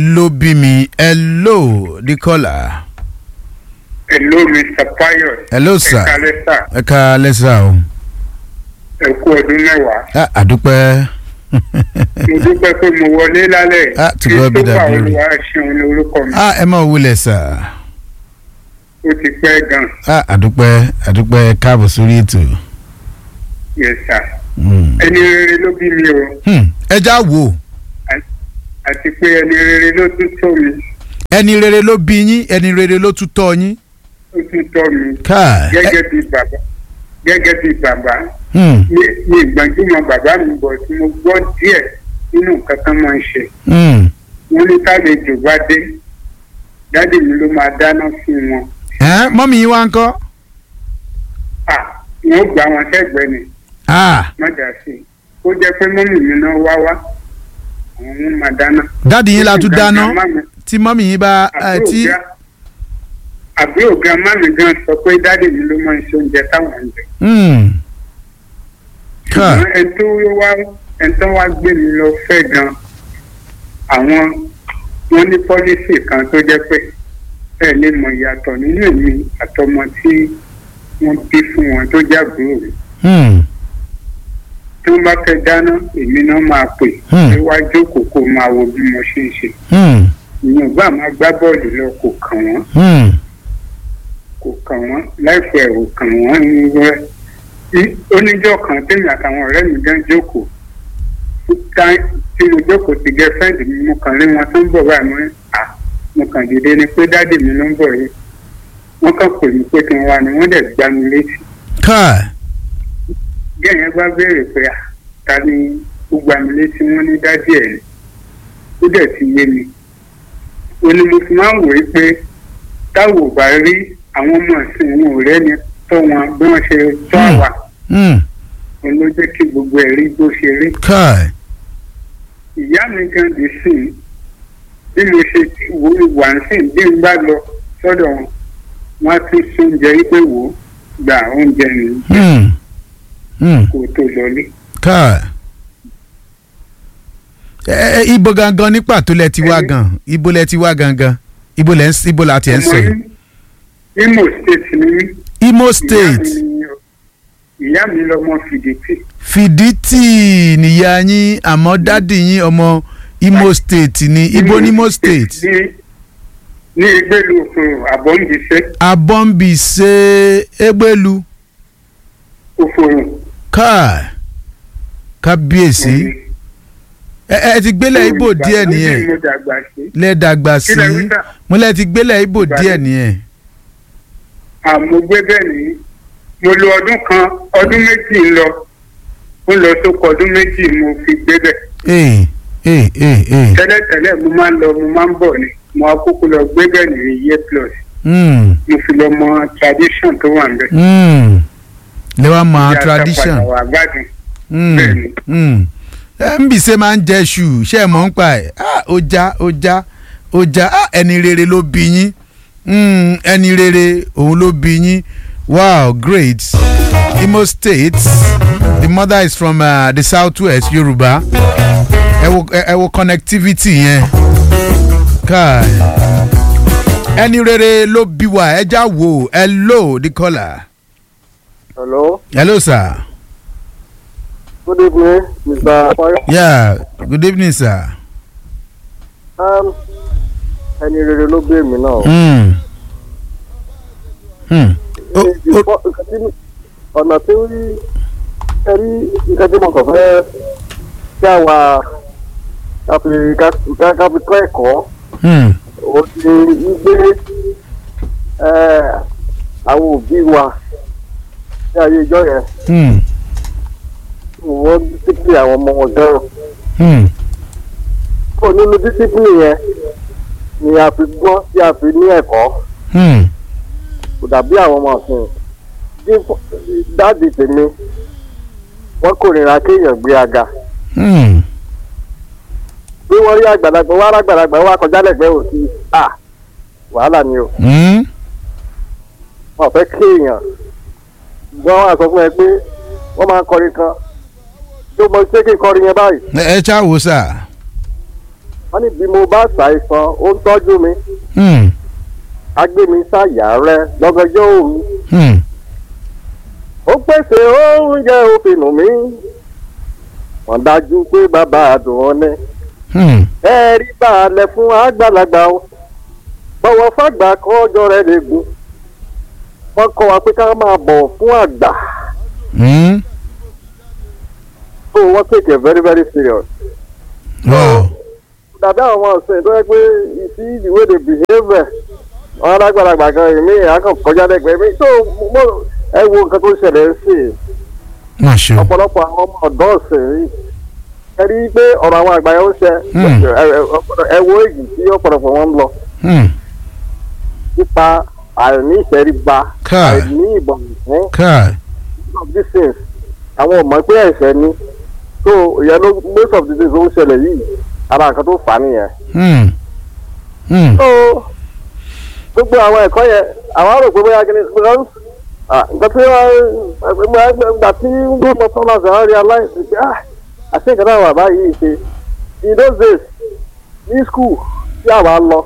ló bí mi hello the caller. Hello, Mr. Pius. hello sir Ẹ kalẹ́ sà. ẹ ká lẹ́sà o. Ẹ kú ọdún mẹ́wàá. Ah, àdúpẹ́. Mo dúpẹ́ pé mo wọlé lálẹ́. Ah, to God be the Christopher glory. Olúwa ṣeun ní orúkọ mi. ah ẹ máa wulẹ̀ sà. Ó ti pẹ́ gan. ah àdúpẹ́ àdúpẹ́ káàbọ̀ sórí ètò. Yes, sir. Hmm. Ẹni rere ló bí mi o. Hmm, ẹ já wò Àti pé ẹni rere ló tún tọ́ mi. ẹni rere ló bí yín ẹni rere ló tún tọ́ yín. Ó tún tọ́ mi. káà ẹ Gẹ́gẹ́ bí bàbá. Gẹ́gẹ́ bí bàbá. hmm, Mi mi ìgbàjúmọ̀ bàbá mi bọ̀ tí mo gbọ́ díẹ̀ nínú nǹkan tán máa ń ṣe. hmm. Wọ́n ní tálejò bá dé. Dádì mi ló máa dáná fún wọn. ẹ mọ́mí yín wá ń kọ́. Ah, wọ́n gbà wọn sẹ́gbẹ̀ẹ́ ni. ah mọ́jà sí i ó jẹ́ pé mọ́mì mi náà wá wá àwọn ọmọ máa dáná. dáàdi yín la tún dáná Grandma mi- tí mọ́mí yín bá ẹ, àbúrò tí. ga- àbúrò grandma mi gan sọ pé dáàdì mi ló máa ń ṣe oúnjẹ táwọn ń jẹ. Hmm. káà ṣùgbọ́n ẹni tó wá ẹni tó wá gbé mi lọ fẹ́ gan àwọn wọn ní pọ́lísì kan tó jẹ́ pé ẹ lè mọ ìyàtọ̀ nínú èmi àtọmọ tí wọ́n bí fún wọn tó jẹ́ àbúrò mi. Hmm. tí wọ́n bá fẹ́ dáná èmi náà máa pè Hmm. pé wá jókòó kó máa wo bí mo ṣe ń ṣe. Hmm. ìyẹn bá máa gbá bọ́ọ̀lù lọ kò kàn wọ́n Hmm. kò kàn wọ́n láìpẹ́ ò kàn wọ́n ní rẹ́ Í- oníjọ́ kan tèmi àtàwọn ọ̀rẹ́ mi gan jókòó Tá- tí mo jókòó ti gẹ́fẹ́ǹdì mi mo kàn lé wọn tó ń bọ̀ báyìí mo ní à mo kàn dìde ni pé dáàdì mi ló ń bọ̀ yìí wọ́n kàn pè mí pé kí n wá ni wọ́n dẹ̀ gbá mi létí káà gẹ́yìn bá béèrè pé à ta ni ó gbá mi létí wọ́n ní dáàdì ẹ̀ ni ó dẹ̀ ti yé mi ó ní mo fi máa ń wòye pé táwọn ò bá rí àwọn ọmọ ìsìn wọn ò rẹ́ni tọ́ wọn bí wọ́n ṣe tọ́ Hmm. àwa Hmm. òun ló jẹ́ kí gbogbo ẹ̀ rí bó ṣe rí káà ìyá mi gan dé sí i bí mo ṣe ti wo wà ń sìn bí n bá lọ sọ́dọ̀ wọn wọ́n á tún sí oúnjẹ yìí pé wò ó gba oúnjẹ nìyí Hmm. Hmm. kó tó lọlé. káà ẹ ẹ ibo gangan ní pàtó lẹ ti wá Ẹni- gan ibo lẹ ti wá gangan ibo lẹ ń s- ibo la ti ẹ ń sọ yìí. Ọmọ Imo state ni mí. Imo Ìyá State mi ni- ìyá mi lọmọ fìdítì Fìdítì nìyá yín àmọ́ dádì yín ọmọ Imo State ni ibo ní Imo State ní ní ìgbèlú òfurufú àbọ̀ǹdìṣẹ́ Abọ́nbìṣe Egbelu òfurufú. káà kábíyèsí ẹ ẹ ti gbélé Ibo díẹ̀ nìyẹn mo dàgbà sí. lẹ́ẹ̀dàgbà sí Kí lẹ wí sà? mo lẹ́ẹ̀ ti gbélé Ibo Ìgbà díẹ̀ tí- nìyẹn. àmọ́ gbé bẹ́ẹ̀ ni mo lo ọdún kan ọdún méjì ń lọ ó lọ sóko ọdún méjì mo fi gbé bẹ́ẹ̀. ee ee ee ee tẹ́lẹ̀tẹ́lẹ̀ mo máa ń lọ mo máa ń bọ̀ ni mo akókó lọ gbé bẹ́ẹ̀ ní iye plus Hmm, mo fi lọ mọ tradition tó wà níbẹ̀. hmm. lẹ́wọ̀n mọ Ìyá tradition. àtàpàdà wà gbádùn. Mm, Bẹ́ẹ̀ni. mm. ẹ ń bì ṣe máa ń jẹ ṣù ṣe é mọ̀ ń pa ẹ̀ ah, ó já ó já ó já ah, ẹni rere ló bí yín Mm, ẹni rere òun ló bí yín wow great Imo State the mother is from uh, the south west Yorùbá ẹ wo ẹ ẹ wo connectivity yẹn káà ẹni rere ló bí wa ẹ já wo hello the caller Hello, hello sir good evening, Mr. Apoyo. yeah good evening sir. Um, ẹni rere ló bí èmi náà. Mm. Mm. Ó- Ní ó- ìfọ́- nǹkan tí- ọ̀nà tí ó rí ẹrí nǹkan tí mo kàn fẹ́ kí àwa ká fi ká- ká fi kọ́ ẹ̀kọ́ Mm. ó ti gbé àwọn òbí wa ní ayé ìjọ yẹn Mm. wọ́n dísípì àwọn ọmọ wọn gan-an. Mm. kó nínú dísípì yẹn ni a fi gbọ́ tí a fi ní ẹ̀kọ́. Mm. kò dàbí àwọn ọmọ ọ̀sìn bí dáàdì tèmi wọ́n kórìíra kéèyàn gbé aga Mm. bí wọ́n rí àgbàlagbà wọ́n ará àgbàlagbà wọ́n akọjá lẹ́gbẹ̀ẹ́ òsì à wàhálà ni o Mm. wọ́n fẹ́ kéèyàn gbọ́n wọ́n á sọ fún ẹ pé wọ́n máa ń kọrin kan tó mọ ṣé kí n kọrin yẹn báyìí ẹ ẹ ṣá wo sà. wọ́n ní bí mo bá ṣàìsàn ó ń tọ́jú mi Hmm. á gbé mi sáyà rẹ lọ́gọjọ́ òru Hmm. ó pèsè oúnjẹ òfin mi wọ́n dájú pé bàbá àdùn ọ́nẹ́ Hmm. ẹ rí balẹ̀ fún àgbàlagbà o bọ̀wọ̀ fàgbà kọ́ ọjọ́ rẹ̀ lè gùn wọ́n kọ́ wa pé ká máa bọ̀ fún àgbà Hmm. so wọ́n take it very very serious. Wow. dàbí àwọn ọmọ ọ̀sìn tó yẹ pé you see the way they behave wọn alágbàlagbà kan èmi àkàn kọjá lẹ́gbẹ̀ẹ́ mi tó mo ẹ wo nǹkan tó ń ṣẹlẹ̀ ń sè Má ṣe o. ọ̀pọ̀lọpọ̀ àwọn ọmọ ọ̀dọ́ ọ̀sìn yìí ẹ rí i pé ọ̀rọ̀ àwọn àgbà yẹn ń ṣe Hmm. ẹ- ẹ- ọ̀pọ̀lọ- ẹ wo èyí tí ọ̀pọ̀lọpọ̀ wọn ń lọ Hmm. nípa àìní ìtẹríba Káì. àìní ìbọ̀wọ̀ fún Káì. of these things àwọn ò mọ̀ pé ẹ̀ṣẹ̀ ni so ìyẹn ló most of the things ó ń ṣẹlẹ̀ yìí ara nǹkan tó fà á nìyẹn. Hmm. Hmm. so gbogbo àwọn ẹ̀kọ́ yẹn àwọn àrò pé bóyá kìíní because ah, nǹkan tí wọ́n gbà tí wọ́n mọ sọ́nà ṣe realize pé ah àti nǹkan náà wà báyìí ṣe in those days ní school tí àwa lọ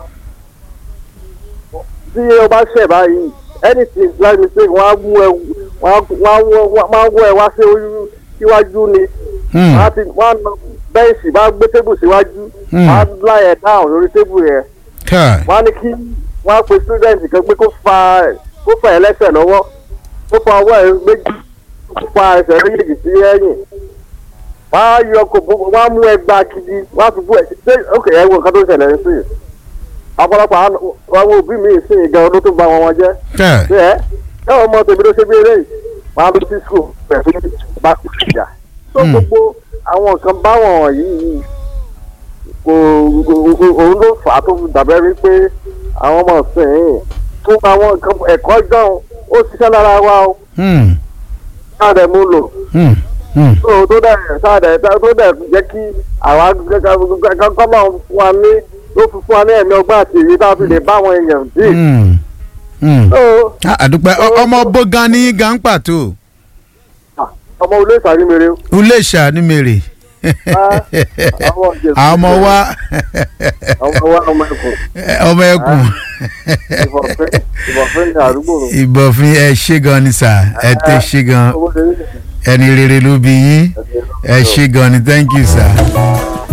tí o bá ṣẹ̀ báyìí anything like mistake wọ́n á mú ẹ wọ́n á wọ́n á wọ́ ẹ wá sí ojú síwájú ni Hmm. wọ́n á ti wọ́n á na bẹ́ǹsì wọ́n á gbé tébù síwájú Hmm. wọ́n á láyẹ̀ down lórí tébù yẹn Káì. wọ́n á ní kí wọ́n á pe student kan pé kó fa kó fa ẹlẹ́sẹ̀ lọ́wọ́ kó fa ọwọ́ ẹ̀ méjì kó fa ẹsẹ̀ méjèèjì sí ẹ̀yìn wọ́n á yọ kò bó wọ́n á mú ẹgbàá gidi wọ́n á fi bú ẹ̀ ṣe ok ẹ wo nǹkan tó ṣẹlẹ̀ ń sìn ọ̀pọ̀lọpọ̀ àwọn àwọn òbí mi sìn gan ọdún tó ba wọn wọn jẹ́ Káì. ṣe ẹ́ ẹ ọmọ tèmi ló ṣe bí eré yìí wọ́n á lọ sí school pẹ̀lú bá kú ìjà tó Hmm. gbogbo àwọn nǹkan báwọn yìí kò kò- kò- òun ló fà á tó fi dàbẹ́ rí pé àwọn ọmọ sìn fún àwọn nǹkan ẹ̀kọ́ gan ó ṣiṣẹ́ lára wa ó Hmm. sáàdẹ̀ mú lò Hmm. Hmm. tó tó dẹ̀ sáàdẹ̀ tó dẹ̀ jẹ́ kí àwa kọ́kọ́ náà fún wa ní ló fi fún wa ní ẹ̀mí ọgbà àti èyí tá a fi lè bá àwọn èèyàn dì. Hmm. Hmm. tó Ah, àdúpẹ́ Ọ- ọmọ bó gan ní gan pàtó ọmọ ilé ìsàrímere Iléṣà ní mèrè àwọn ìjẹ̀bú- àwọn ọmọ wa ọmọ wa ọmọ ẹkùn ọmọ ẹkùn ìbọ̀fẹ́ ìbọ̀fẹ́ ní àdúgbò rẹ̀. ìbọ̀fin ẹ ṣé gan ni sà ẹ tẹ ṣé gan owó lè rí ẹni rere ló bí yín ẹ ṣé gan ni thank you sir.